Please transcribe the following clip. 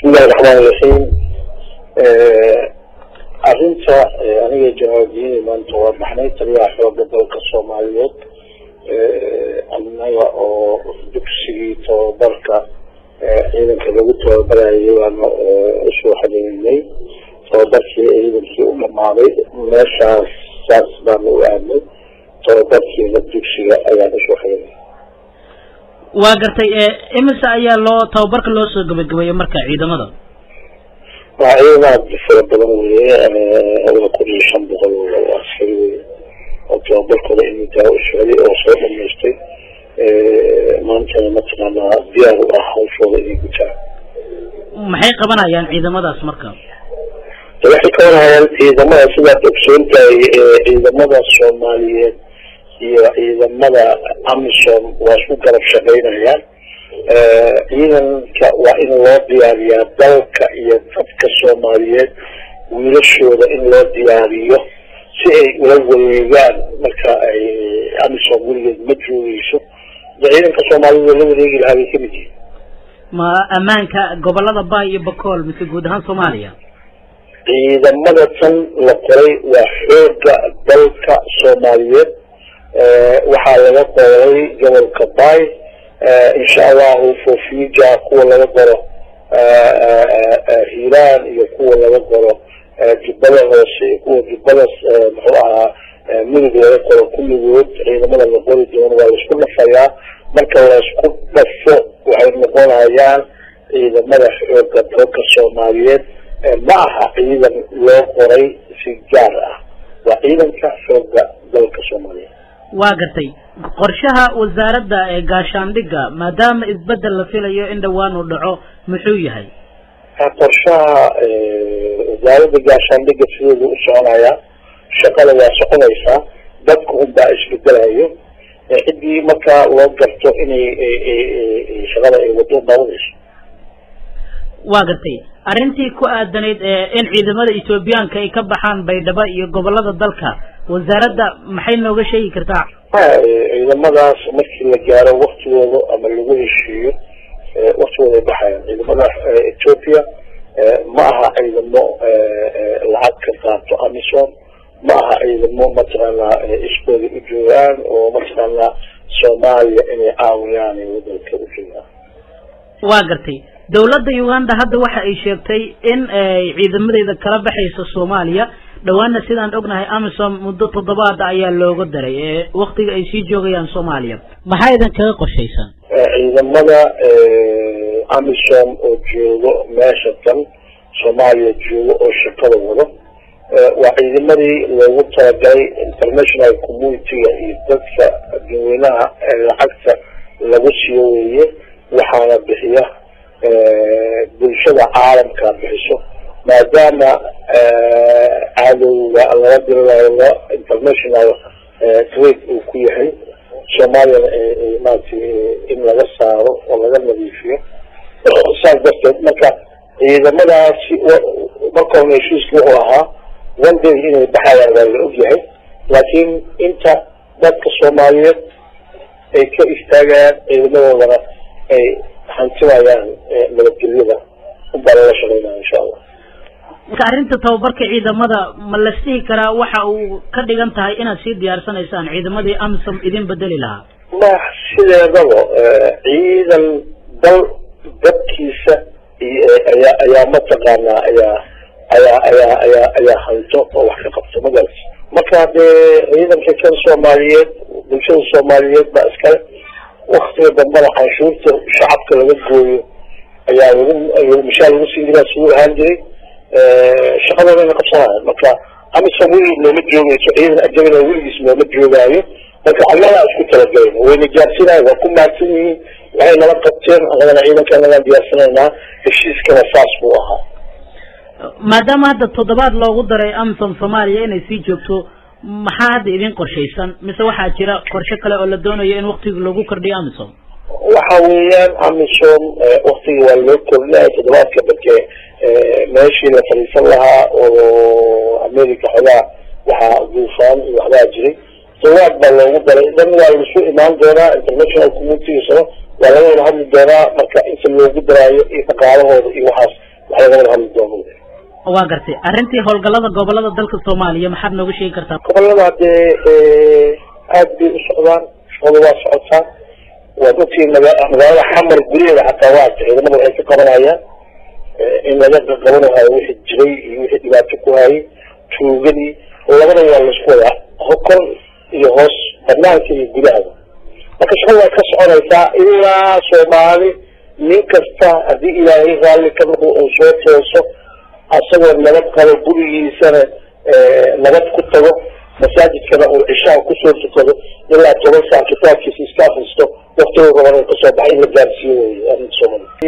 bismillahi raxmaan iraxiim arrinta aniga janaaldiini maanta waa baxnay taliyaha xooga dalka soomaaliyeed annaga oo dugsigii tababarka ciidanka lagu tababarayay baanu usoo xadhiirinay tababarkii ciidankii u dhamaaday meeshaas saas baanu u aadnay tababarkiina dugsiga ayaan usoo xadhiirinay waa gartay imise ayaa loo tababarka loo soo gabagabeeyey marka ciidamada waa ciidamaad fara badan weye waa kun iyo shan boqol oo askari weye oo tababarkooda imintaa u socday oo soo dhamaystay maantana mataqaanaa diyaar u ah hawshooda inay gutaan maxay qabanayaan ciidamadaas marka waxay qabanayaan ciidamada sidaad ogsoontahay ciidamada soomaaliyeed iyo ciidamada amisom waa isku garab shaqaynayaan ciidanka waa in loo diyaariyaa dalka iyo dadka soomaaliyeed wiilashooda in loo diyaariyo si ay ula wareegaan marka ay amisom weligeed ma joogeyso de ciidanka soomaaliyed oo la wareegi lahaa bay kamid yihiin ma ammaanka gobolada bay iyo bakool mise guud ahaan soomaaliya ciidamada tan la qoray waa xooga dalka soomaaliyeed waxaa laga qoray gobolka bay insha allahu fofija kuwa laga qoro hiiraan iyo kuwa laga qoro jubbada hoose iyo kuwa jubbada muxuu ahaa midug laga qoro kulligood ciidamada la qori doono waa laisku dhafayaa marka laisku dhafo waxay noqonayaan ciidamada xooga dalka soomaaliyeed ma aha ciidan loo qoray si gaar ah waa ciidanka xooga dalka soomaaliyeed waa gartay qorshaha wasaaradda ee gaashaandhigga maadaama isbedel la filayo in dhawaan uu dhaco muxuu yahay qorshaha wasaaradda gaashaandhigga sideedu u soconayaa shaqada waa soconaysaa dadka unbaa isbedelayo ciddii markaa loo garto inay shaqada ay wado dabanayso waa gartay arrintii ku aadanayd in ciidamada ethoobiyaanka ay ka baxaan baydhabo iyo gobolada dalka wasaaradda maxay nooga sheegi kartaa ciidamadaas markii la gaaro waktigooda ama lagu heshiiyo waktigooda ay baxayaan ciidamada ethoopia ma aha ciidamo lacag ka qaato amisom ma aha ciidamo mataqaanaa iskooda u joogaan oo mataqaanaa soomaaliya inay caawiyaan ay wadanka u joogaan waa gartay dawladda uganda hadda waxa ay sheegtay in ay ciidamadeeda kala baxayso soomaaliya dhawaana sidaan ognahay amisom muddo toddobaada ayaa looga daray ee waktiga ay sii joogayaan soomaaliya maxaa idin kaga qorshaysan ciidamada amisom oo joogo meesha tan soomaaliya joogo oo shaqada wado waa ciidamadii loogu talagalay international community-ga iyo dadka dadweynaha lacagta lagu siiyo weeye waxaana bixiya bulshada caalamka bixiso maadaama cadowga laga diranayo international grade uu ku yahay soomaaliyana maaragtay in laga saaro oo laga nadiifiyo saas darteed marka ciidamadaasi marka hore heshiiska wuxuu ahaa one day inay baxayaan waa la ogyahay laakiin inta dadka soomaaliyeed ay ka istaagayaan ciidamadoodana ay hantimayaan nabadgelyada unbaa lala shaqeynaya insha allah marka arrinta tababarka ciidamada ma la sihi karaa waxa uu ka dhigan tahay inaad sii diyaarsanaysaan ciidamadii amisom idin bedeli lahaa ma sideedaba ciidan dal dadkiisa ayaa ayaa mataqaanaa ayaa ayaa ayaa ayaa ayaa hanto oo wax ka qabto magaras marka dee ciidanka kan soomaaliyeed bulshada soomaaliyeed baa iskale waktiga dambana canshuurta shacabka laga gooyo ayaa lagu mishaar lagu siin jiraa siduu ahaan jiray shaqadoodana qabsanaya marka amisom weligiis looma joogeyso ciidan ajabina weligiis looma joogaayo marka annagaa isku talagalayna wayna gaarsinaya waa ku mahadsan yihiin waxay nala qabteen annagana ciidanka nagaan diyaarsanaynaa heshiiskana saas buu ahaa maadaama hadda toddobaad loogu daray amisom soomaaliya inay sii joogto maxaa hadda idin qorshaysan mise waxaa jira qorshe kale oo la doonayo in waktiga lagu kordhiyo amisom waxa weeyaan amisom waktiga waa loo kordhinaya toddobaadka dadke meeshii la fadhiisan lahaa oo america xogaa waxaa duufaan iyo waxbaa jiray toddobaad baa loogu daray dhan waa laisu imaan doonaa international communitigiisana waa laga wada hadli doonaa marka inta loogu daraayo iyo dhaqaalahooda iyo waxaas wax laga wada hadli doono waa gartay arrintii howlgallada gobolada dalka soomaaliya maxaad nooga sheegi kartaa gobolada hadee aad bay u socdaan shaqada waa socotaa waad ogtihiin maga magaalada xamar guryaheeda xataa waa ciidamada waxay ka qabanayaan in laga qabanahayo wixii jiray iyo wixii dhibaato ku hayay tuugadii labada waa laisku wadaa hokor iyo hoos banaanka iyo gudahaba marka shaqada waa ka soconaysaa ilaa soomaali nin kasta haddii ilaahay raalli ka noqo uu soo tooso asagoo nabad qabo gurigiisana nabad ku tago masaajidkana uu cishaha kusoo tukado ilaa toban saa kitaabkiisa iska akristo waktiga rabana kasoo baxay in la gaarsiiyo wey arrinta soomaaliya